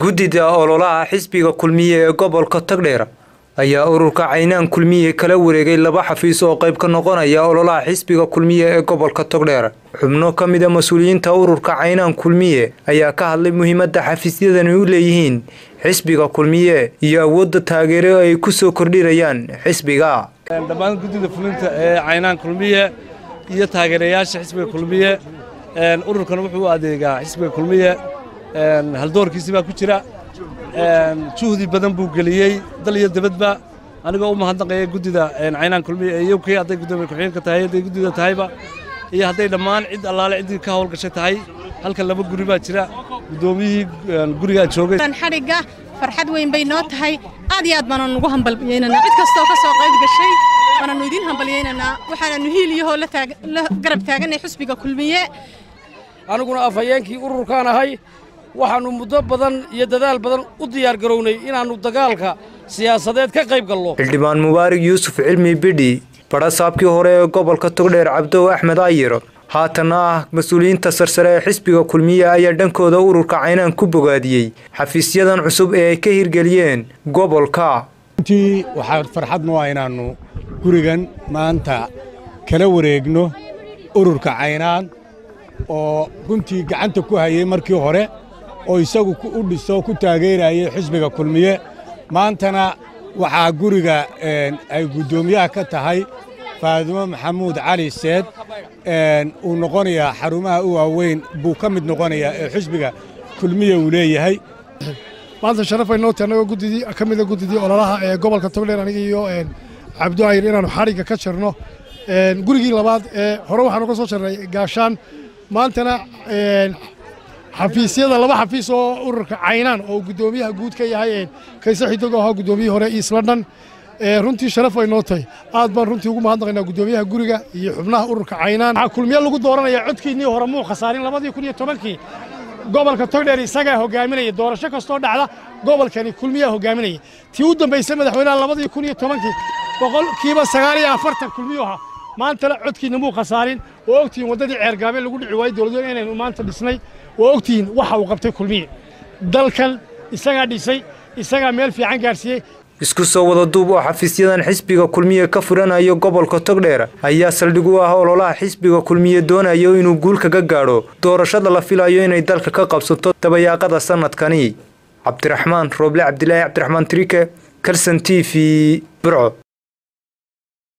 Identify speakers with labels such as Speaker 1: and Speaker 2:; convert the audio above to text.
Speaker 1: guddida ololaha xisbiga kulmiye ee gobolka togdheer ayaa ururka caynaan kulmiye kala wareegay laba xafiis oo qayb ka noqonaya ololaha xisbiga kulmiye ee gobolka togdheer xubno ka mid a mas-uuliyiinta ururka caynaan kulmiye ayaa ka hadlay muhiimadda xafiisyadani u leeyihiin xisbiga kulmiye iyo awoodda taageero ay ku soo kordhinayaan xisbiga
Speaker 2: dhammaan guddida fulinta ee caynaan kulmiye iyo taageerayaasha xisbiga kulmiye ururkan wuxuu u adeegaa xisbiga kulmiye haldoorkiisi baa ku jira juhdi badan buu geliyey dal iyo debadba anigoo u mahadnaqaya guddida caynaan kulmiye ee uk hadday guddoomiye ku-xigeenka tahay hadday guddida tahayba iyo hadday dhammaan cid allaale ciddii ka howlgashay tahay halkan laba guri baa jira guddoomiyihii gurigaa joogay
Speaker 3: xadhigga farxad weyn bay noo tahay aad iyo aad baananu ugu hambalyeynanaa cid kastoo ka soo qayb gashay waananu idiin hambalyeynanaa waxaananu hiiliyahoo la garab taaganay xusbiga kulmiye
Speaker 4: aniguna afhayeenkii ururkaan ahay waxaannu muddo badan iyo dadaal badan u diyaar garownay inaannu dagaalka siyaasadeed ka qayb gallo
Speaker 1: xildhibaan mubaarig yuusuf cilmi bidhi badhasaabkii hore ee gobolka togdheer cabdow axmed ayir haatanna ah mas-uuliyiinta sarsare ee xisbiga kulmiye ayaa dhankooda ururka caynaan ku bogaadiyey xafiisyadan cusub ee ay ka hirgeliyeen gobolka
Speaker 5: runtii waxaa farxad noo ah inaannu gurigan maanta kala wareegno ururka caynaan oo runtii gacanta ku hayay markii hore oo isagu u dhiso ku taageerayay xisbiga kulmiye maantana waxaa guriga ay guddoomiyaha ka tahay faadimo maxamuud cali seed uu noqonayaa xarumaha u waaweyn buu ka mid noqonayaa ee xisbiga kulmiye uu leeyahay
Speaker 6: maanta sharafay noo tahay annagoo guddidii ka mida guddidii ololaha ee gobolka togdheer aniga iyo cabdo ayr inaannu xadhigga ka jarno gurigii labaad ee hore waxaanu ka soo jarnay gaashaan maantana xafiisyada laba xafiis oo ururka caynaan oo guddoomiyaha guud ka yahay kayse xidogo ahaa guddoomiyihii hore east london runtii sharaf ay noo tahay aad baan runtii ugu mahadnaqaynaa guddoomiyaha guriga iyo xubnaha ururka caynaan waxaa kulmiye lagu dooranaya codkiinnii hore muu khasaarin labadii kun iyo tobankii gobolka togdheer isagaa hogaaminaya doorasho kastoo dhacda gobolkani kulmiyaa hogaaminaya tii u dambaysay madaxweynaha labadii kun iyo tobankii boqolkiiba sagaal iyo afartan kulmiyu ahaa maantana codkiinna muu khasaarin oo ogtihiin waddadii ceergaabeen lagu dhici waayey dowladweyne inaynu maanta dhisnay oo ogtihiin waxa uu qabtay kulmiye dalkan isagaa dhisay isagaa meel fiican gaadhsiiyey
Speaker 1: isku soo wada duub oo xafiisyadan xisbiga kulmiye ka furanayo gobolka togdheer ayaa saldhig u ah ololaha xisbiga kulmiye doonayo inuu guul kaga gaadho doorashada la filayo inay dalka ka qabsato dabayaaqada sanadkani cabdiraxmaan rooble cabdilaahi cabdiraxmaan trike kalson t v burco